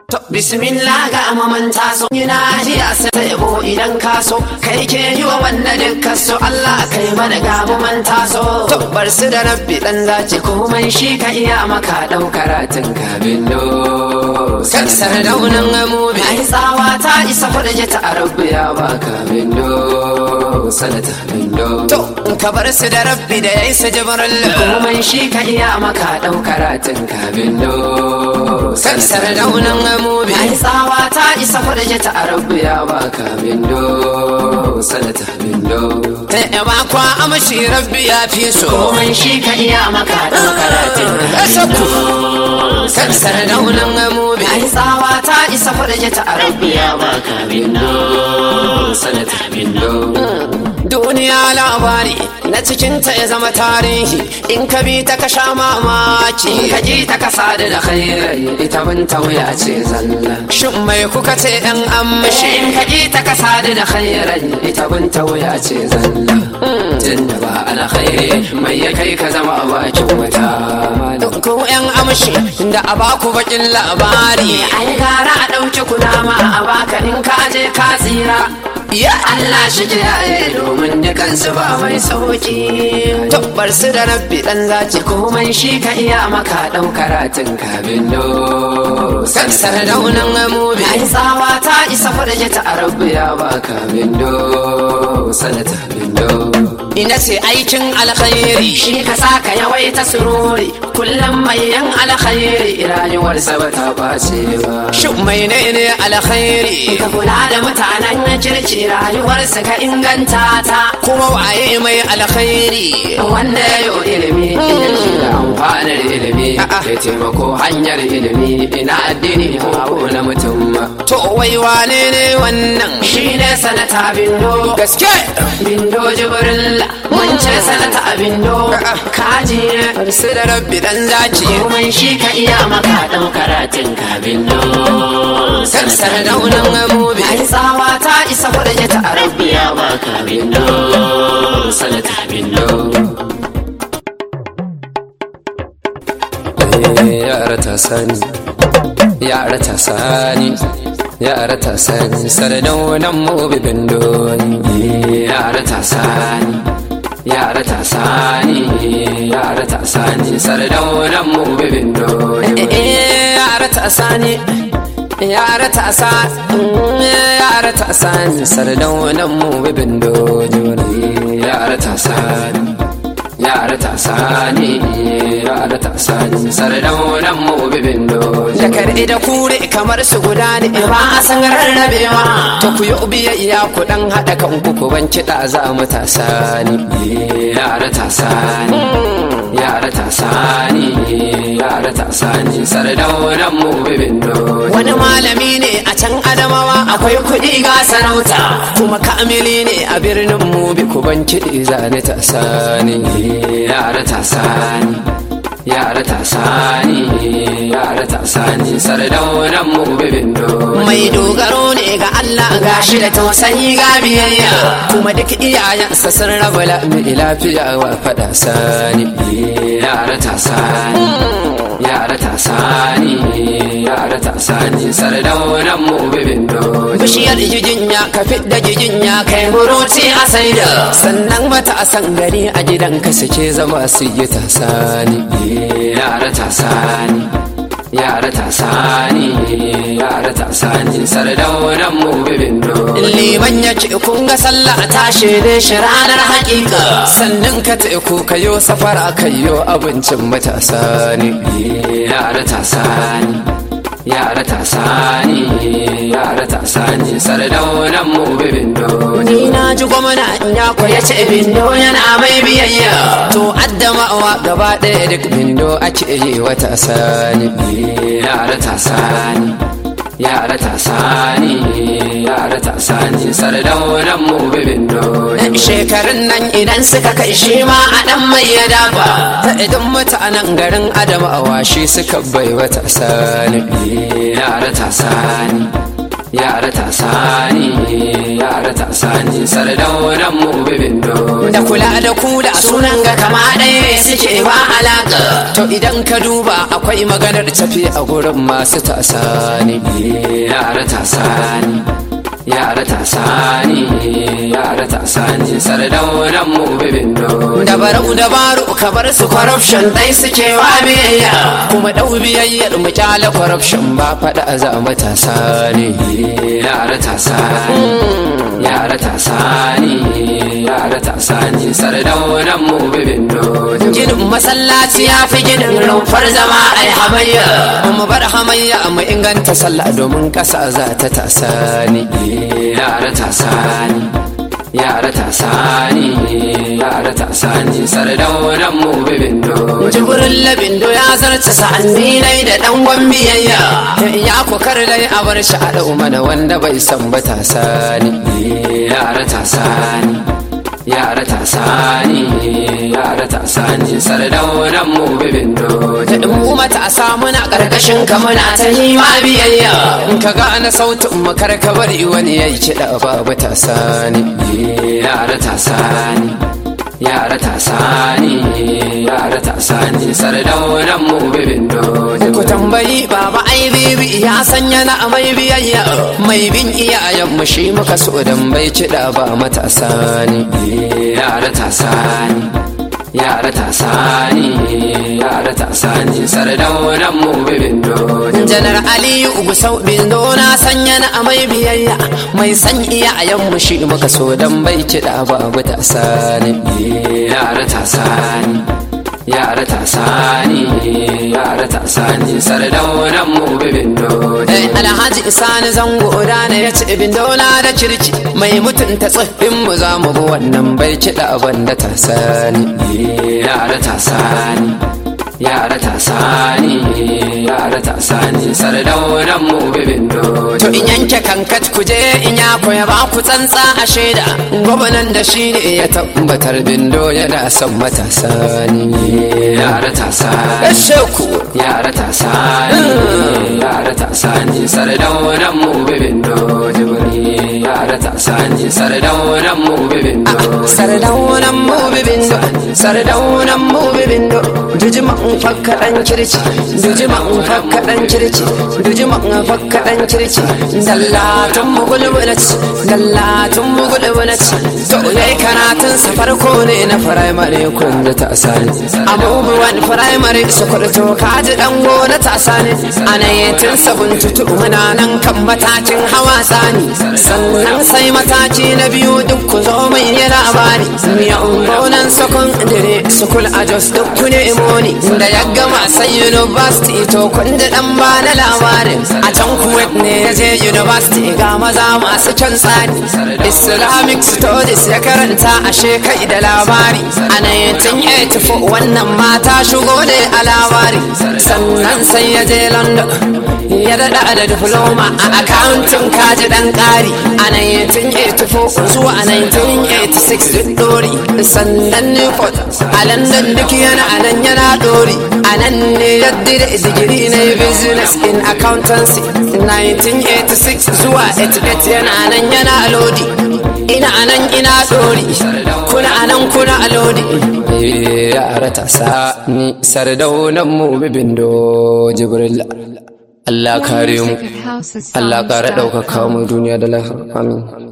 To bismillah ga amaman taso Ina ji a ta yabo idan ka so Kai ke yi wa wanda dukkan so Allah kai mana ga amaman taso To bar su da rabbi dan zaci komai shi ka iya maka dau karatun ka bindo Sansar daunan amubi Ai tsawa ta isa farje ta rabbi ya baka bindo Sanata bindo To in ka bar su da rabbi da yayi su jibril komai shi ka iya maka dau karatun ka bindo Sansar daunan amubi Ai tsawa ta isa farje ta rabbi ya baka bindo Sanata bindo Ta yaba kwa amshi rabbi ya fi so komai shi ka iya maka dau karatun ka bindo Sansar daunan amubi Ai tsawa ta isa farje ta rabbi ya baka bindo Sanata bindo duniya labari na cikinta ya zama tarihi in ka bi ta ka sha mamaki in ka ji ta ka sadu da khairai ita bin wuya ce zalla shin mai kuka ce dan amshi in ka ji ta ka sadu da khairai ita bin wuya ce zalla tun da ba ana khairi mai ya kai ka zama a bakin wata ko yan amshi da a baku bakin labari ai gara a ɗauki kunama a baka in ka je ka tsira Ya Allah shi kiyaye domin dukansu ba mai sauki. Tabbar su da rabbi dan zaci komai shi ka iya maka ɗau karatun ka bindo. Sansar daunan amubi. Ai tsawa ta isa farje ta rabbi ya baka bindo. Sanata bindo. Ina ce aikin alkhairi shi ka saka yawaita sururi kullum mai yan alkhairi rayuwarsa ba ta ɓace ba. Shin mai ne ne alkhairi? Ka kula da mutanen kirki rayuwarsa ka inganta ta kuma waye mai alkhairi wanda ya yi ilimi yake da amfanar ilimi ya taimako hanyar ilimi ina addini ko na mutum to wai wane ne wannan shi ne sanata bindo gaske bindo jibrilla mun ce sanata bindo kaji ne su da rabbi dan zaki komai shi ka iya maka dan karatun ka bindo sansar daunan amubi ai tsawa ta isa farje ta arabiya baka bindo sanata bindo yara ta sani yara ta sani yara ta sani sardaunan mu bibin doni yara ta sani yara ta sani yara ta sani sardaunan mu bibin doni yara ta sani yara ta sani yara ta sani sardaunan mu bibin doni yara ta sani yara ta sani yara ta sani sardaunan mu bibin doni da karɗe da kure kamar su guda ne ba a san rarrabewa ta ku yi biyayya ku dan haɗa kanku ku ban kiɗa za mu ta sani yara ta sani yara ta sani yara ta sani sardaunan mu bibin doni wani malami ne a can adamawa akwai kuɗi ga sarauta kuma kamili ne a birnin mu bi ku ban kiɗi zane ta sani yara ta sani yara ta sani yara ta sani sardaunan mu bibin doni mai dogaro ne ga Allah gashi da tausayi ga biyayya kuma duk iyayensa sun raba lami lafiya wa faɗa sani yara ta sani yara ta sani yara ta sani sardaunan mu bibin doni bishiyar jijinya ka fidda jijinya kai buruci a saida sannan mata a san gari a gidanka suke zama su yi ta sani yara ta sani yara ta sani yara ta sani sardaunan mu bibin doni liman ya ce kun ga sallah tashi ne shi ranar hakika sannan ka teku kayo safara kayo abincin matasa ne yara ta sani yara ta sani yara ta sani sardaunan mu bibin doni ni na ji gwamna ya ya ce bindo yana mai biyayya to addamawa gaba ɗaya duk bindo ake yi wata sani yara ta sani yara ta sani yara ta sani sardaunan mu bibin doni shekarun nan idan suka kai shi ma a dan mai ya dafa ta idan mutanen garin adamawa shi suka bai wata sani yara ta sani yara ta sani yara yara ta sani sardaunan mu bibindo da kula da kula sunan ga kama ɗaya suke ba alaƙa to idan ka duba akwai maganar tafi a gurin masu tasani yara ta sani yara ta sani yara ta sani sardaunan mu bibindo dabaru dabaru ka bar su corruption dai suke wa biyayya kuma ɗau biyayyar mu kyala corruption ba faɗa za mu tasani yara ta sani yara ta sani yara ta sani sardaunan mu bibindo ginin masallaci ya fi ginin rumfar zama ai hamayya mu bar hamayya mu inganta sallah domin ƙasa za ta tasani yara ta sani yara ta sani yara ta sani sardaunan mu bibindo jibirin labindo ya zarce sa'anni nai da dangon biyayya ya kokar dai a bar shi a ɗau mana wanda bai san ba ta sani yara ta sani yara ta sani yara ta sani sardaunan mu bibindo mu matasa muna ƙarƙashin ka muna ta yi ma biyayya in ka gane sautin mu kar ka bari wani ya yi kiɗa babu ta sani yara ta sani yara ta sani yara ta sani sardaunan mu bibindo ku tambayi baba ai bibi ya sanya na mai biyayya mai bin iyayen mu shi muka so dan bai kiɗa ba matasa ne yara ta sani yara ta sani yara ta sani sardaunan mu bibindo janar aliyu gusau bindo na sanya na mai biyayya mai san iyayen mu shi muka so dan bai kiɗa ba matasa ne yara ta sani yara ta sani yara ta sani sardaunan mu bibindo alhaji isani zango da ne ya ci bindo na da kirki mai mutunta tsoffin mu za mu bi wannan bai kiɗa banda ta sani yara ta sani yara ta sani yara ta sani sardaunan mu bibindo to in yanke kankat kuje in ya koya ba ku tsantsa a shaida gwamnan da shi ne ya tabbatar bindo yana son matasa ne yara ta sani sheku yara ta sani yara ta sani sardaunan mu bibindo jibiri yara ta sani sardaunan mu bibindo sardaunan mu bibindo sardaunan mu bibindo dujima in fakka dan kirci dujima in fakka dan kirci dujima in fakka dan kirci dallatun mu gulbulaci dallatun mu gulbulaci to yayi karatun sa farko ne na primary kun da ta sani abubuwan primary su kurto kaji dan gona ta sani anayetin sabun tutu muna nan kan matakin hawa tsani sannan sai mataki na biyu duk ku zo mai yi labari miya ungonan sakon dire sukul a jos duk ku ne imoni da ya gama sai university to kun da dan ba na labarin a can kuwait ne ya je university ga maza masu kyan tsari islamic studies ya karanta a shekai da labari a 1984 wannan mata shigo da a labari sannan sai ya je london ya daɗa da diploma a accounting kaji ɗan ƙari a 1984 zuwa 1986 duk ɗori sannan newport a london duk yana a nan yana ɗori a nan ne ya dire digiri na business in accountancy 1986 zuwa 88 yana nan yana lodi ina nan ina ɗori kuna nan kuna lodi yara ta sani sardaunan mu bibindo jibril Allah kare mu Allah kare ɗaukaka mu duniya da lahar amin